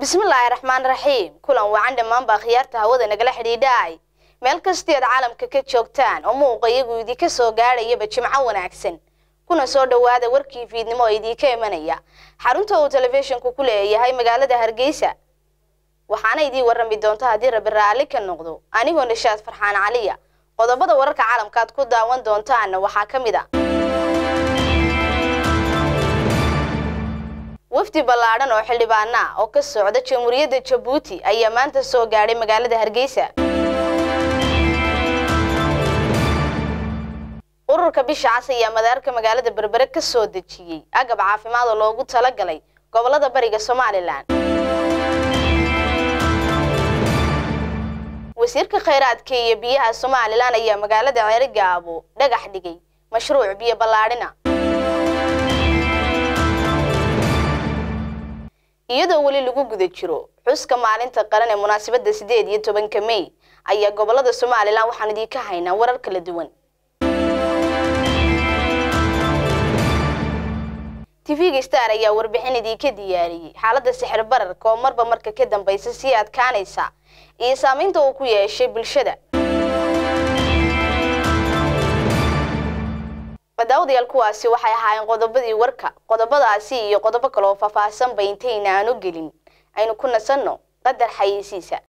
bismillaahi raxmaan raxiim kulan wacan dhammaanbaa khiyaarta hawada nagala xidhiidhaay meel kastii aad caalamka ka joogtaan oo muuqa iyagu idinka soo gaadhayaba jimco wanaagsan kuna soo dhowaada warkii fiidnimo oo idiinka imanaya xarunta uu telefishinku ku leeyahay magaalada hargeysa waxaana idiin warrami doonta haddii rabi raalli ka noqdo anigoo nishaad farxaan caliya qodobada wararka caalamka aad ku daawan doontaanna waxaa ka mid a wafdi ballaadhan oo xildhibaana ah oo ka socda jamhuuriyadda jabuuti ayaa maanta soo gaadhay magaalada hargeysa ururka bisha cas ayaa madaarka magaalada berbere ka soo dejiyey agab caafimaad oo loogu talagalay gobolada bariga somalilan wasiirka khayraadka iyo biyaha somalilan ayaa magaalada ceerigaabo dhagax dhigay mashruuc biyo ballaadhina iyadoo weli lagu guda jiro xuska maalinta qaran ee munaasabadda siddeed iyo tobanka mey ayaa gobolada somalilan waxaan idiinka haynaa warar kala duwan tv-ga star ayaa warbixin idiinka diyaariyey xaaladda sixir bararka oo marba marka ka dambaysa sii adkaanaysa iyo saamaynta uu ku yeeshay bulshada daawadayaal kuwaasi waxay ahaayeen qodobadii warka qodobadaasi iyo qodobo kale oo faahfaahsan ba intayna aanu gelin aynu ku nasanno qadar xayeysiisa